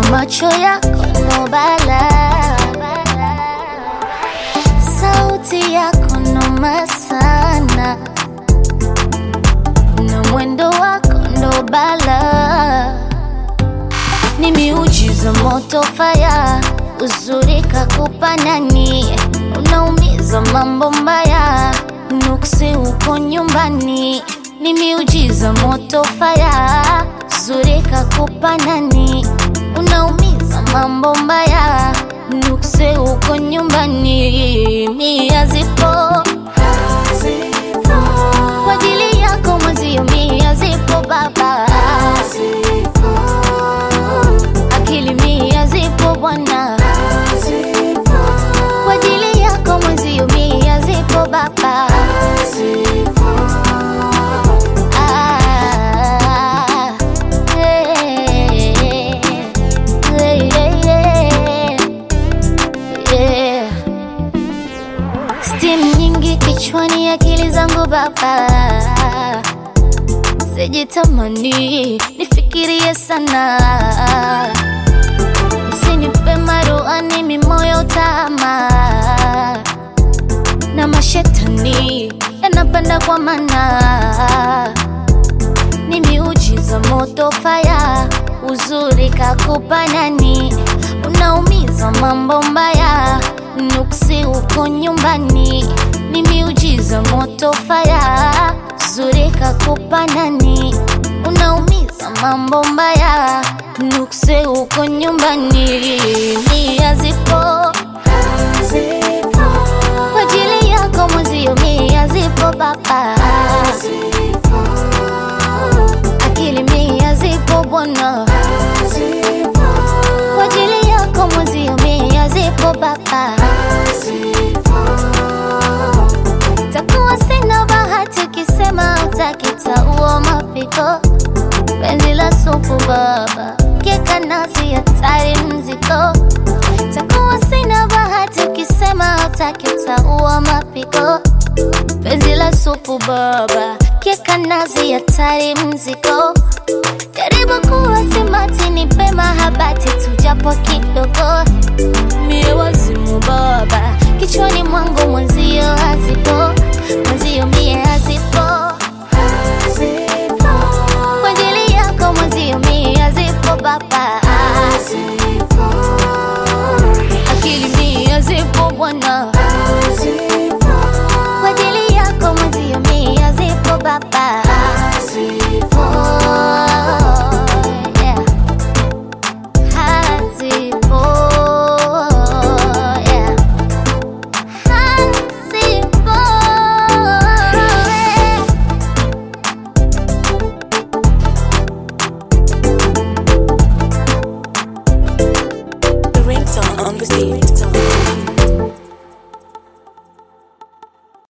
macho yako no bala, sauti yako noma sana, na mwendo wako ndo bala, ni miujiza moto faya, uzuri kakupa nani, unaumiza mambo mbaya, nuksi uko nyumbani, ni miujiza moto faya, uzuri kakupa nani, unaumiza mambo mbaya, nuksi uko nyumbani, mia zipo kwa ajili yako mwezio, mia zipo baba, akili mia zipo bwana, kwa ajili yako mwezio, mia zipo baba. Ah, eh, eh, eh, eh. Steam nyingi kichwani, akili zangu baba, sijitamani nifikirie sana, usinipe maruani mimoyo tama na mashetani yanapanda kwa mana, ni miujiza moto faya, uzuri kakupa nani, unaumiza mambo mbaya, nuksi uko nyumbani, ni miujiza moto faya, uzuri kakupa nani, unaumiza mambo mbaya, nuksi uko nyumbani, mia zipo kwa ajili yako mwezio, mia zipo baba, akili mia zipo bwana, kwa ajili yako mwezio, mia zipo baba. Takuwa sina bahati ukisema utakitaua mapiko, penzi la supu baba, keka nasi hatari mziko takuwa sina bahati ukisema utaki utaua mapiko penzi la supu baba keka nazi hatari mziko karibu kuwa simati ni pema habati tujapo kidogo mie wazimu baba kichwani mwangu mwenzio hazipo mwenzio mie hazipo kwa ajili yako mwenzio mie hazipo baba akili mia zipo bwana, kwa ajili yako mwenzio mia zipo baba. Oh, yeah. Hazipo, yeah. Hazipo, yeah. The ringtone on the beat.